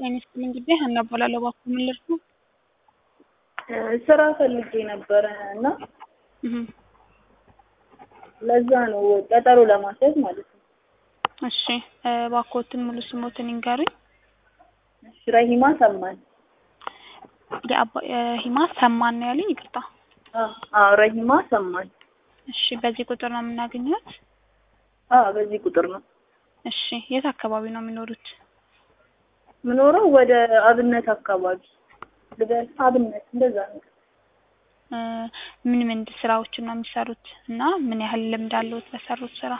ጤና ይስጥልኝ እንግዲህ ሀና እባላለሁ። እባክዎ ምን ልርዱ? ስራ ፈልጌ ነበረ እና እህ ለዛ ነው ቀጠሮ ለማስያዝ ማለት ነው። እሺ እባክዎትን ሙሉ ስሞትን ይንገሩኝ? እሺ ረሂማ ሰማን። የአባ ሂማ ሰማን ነው ያሉኝ? ይቅርታ። አዎ አዎ ረሂማ ሰማን። እሺ በዚህ ቁጥር ነው የምናገኘት? አዎ በዚህ ቁጥር ነው እሺ የት አካባቢ ነው የሚኖሩት? ምኖረው ወደ አብነት አካባቢ ልበል አብነት እንደዛ ነው። እ ምን ምን ስራዎችን ነው የሚሰሩት እና ምን ያህል ልምድ አለዎት በሰሩት ስራ?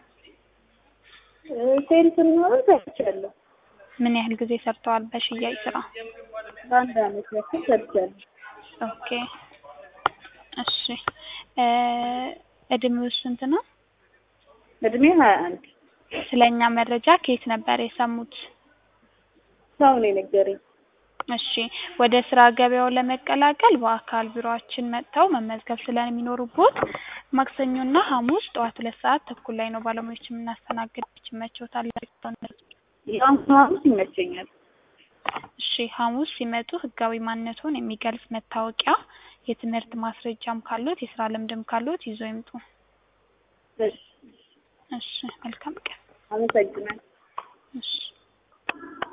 ሴልስ ምናምን ሰርቻለሁ። ምን ያህል ጊዜ ሰርተዋል በሽያጭ ስራ? አንድ አመት ያክል ሰርቻለሁ። ኦኬ እሺ እ እድሜው ስንት ነው? እድሜ ሀያ አንድ ስለኛ መረጃ ከየት ነበር የሰሙት? ሰው ነው የነገረኝ። እሺ ወደ ስራ ገበያው ለመቀላቀል በአካል ቢሮአችን መጥተው መመዝገብ ስለሚኖሩቦት ማክሰኞና ሐሙስ ጠዋት ሁለት ሰዓት ተኩል ላይ ነው ባለሙያዎች የምናስተናግድ። ይመችዎታል? የአሁኑ ሐሙስ ይመቸኛል። እሺ ሐሙስ ሲመጡ ህጋዊ ማንነትዎን የሚገልጽ መታወቂያ፣ የትምህርት ማስረጃም ካሎት የስራ ልምድም ካሎት ይዘው ይምጡ። እሺ እሺ መልካም ቀን። አመሰግናለሁ። እሺ